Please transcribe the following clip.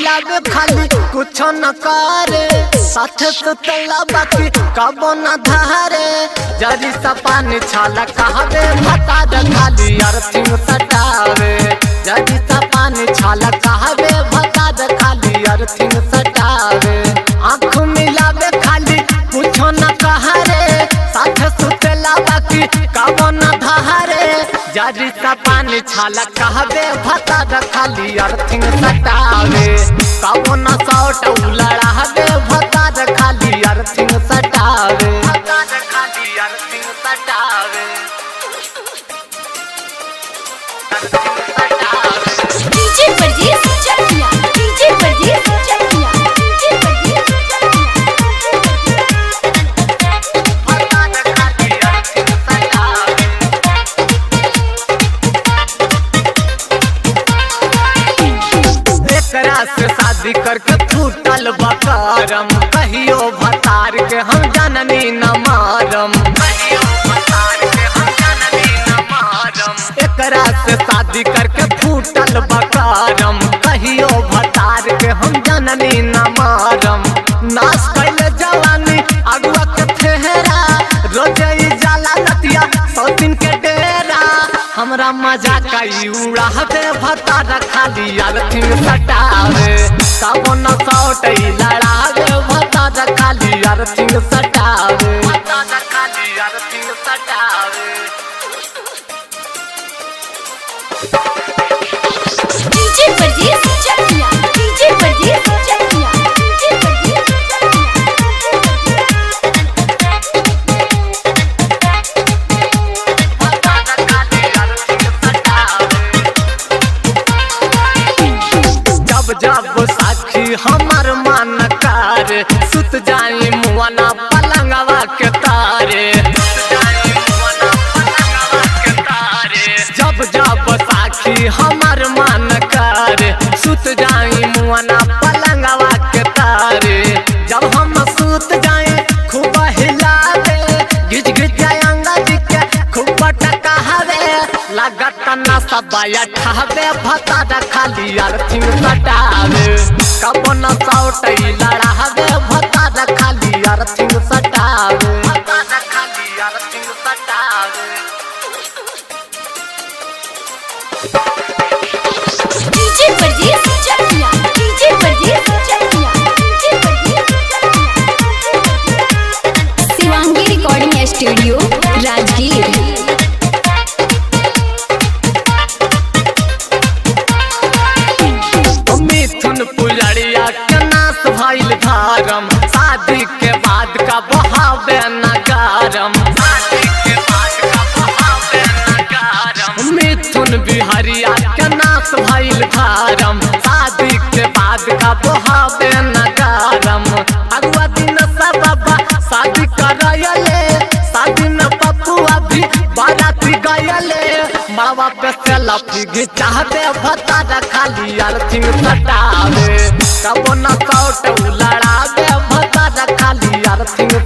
मिलावे खाली कुछ न करे साथ सुतला बाकी कबो न धारे जरी सा पानी छाला कहवे भता द खाली अर्थिंग सटावे जरी सा पानी छाला कहवे भता द खाली अर्थिंग सटावे आँख मिलावे खाली कुछ न कहरे साथ सुतला बाकी कबो न धारे जरी सा पानी छाला कहवे भता द खाली अर्थिंग सटावे कबो न सौट उलड़ावे भता द खाली अर्थिंग सटावे भता द खाली अर्थिंग सटावे अर्थिंग सटावे डीजे परदेस चकिया डीजे परदेस चकिया डीजे परदेस भता द खाली अर्थिंग सटावे एकरा से शादी करके फूटल बकारम कहियो भतार के हम जननी न मारम कहियो भतार के हम जननी न मारम एकरा से शादी करके फूटल बकारम कहियो भतार के हम जननी न मारम नाश कैले जवानी अगुआ के फेहरा रोजे ई जाला नतिया सौ दिन के डेरा हमरा मजा कई उड़ावे भता खाली अर्थिंग सटावे कबो न सौटै लड़ावे भता खाली अर्थिंग सटावे भता खाली अर्थिंग सटावे डीजे परदेस चकिया डीजे परदेस चकिया डीजे परदेस भता खाली अर्थिंग सटावे जब जब साखी हमर मन कार सुत जाई मुआना पलंगवा के तारे जब जब साखी हमर मन कार सुत जाई मुआना पलंगवा के तारे जब हम सुत जाए खूब हिला दे गिज गिज जाए अंगद के खूब टकावे लागत न सबया ठावे भता खाली अर्थिंग सटावे कबो न सौटै लड़ावे भता खाली अर्थिंग सटावे भता खाली अर्थिंग सटावे डीजे परदेस चकिया डीजे परदेस चकिया डीजे परदेस चकिया शिवांगी रिकॉर्डिंग स्टूडियो राजगीर मिथुन पुजड़िया के नाश भइल धारम शादी के बाद का बहावे नगारम शादी के बाद का बहावे नगारम मिथुन बिहरिया के नाश भइल धारम शादी के बाद का बहावे नगारम अगुआ दिन सब बाबा शादी करयले शादी में पपुआ भी बाराती गयले मावा पे से लफी घिचावे भता खाली अर्थिंग सटावे कबो न सौट लड़ावे भता खाली अर्थिंग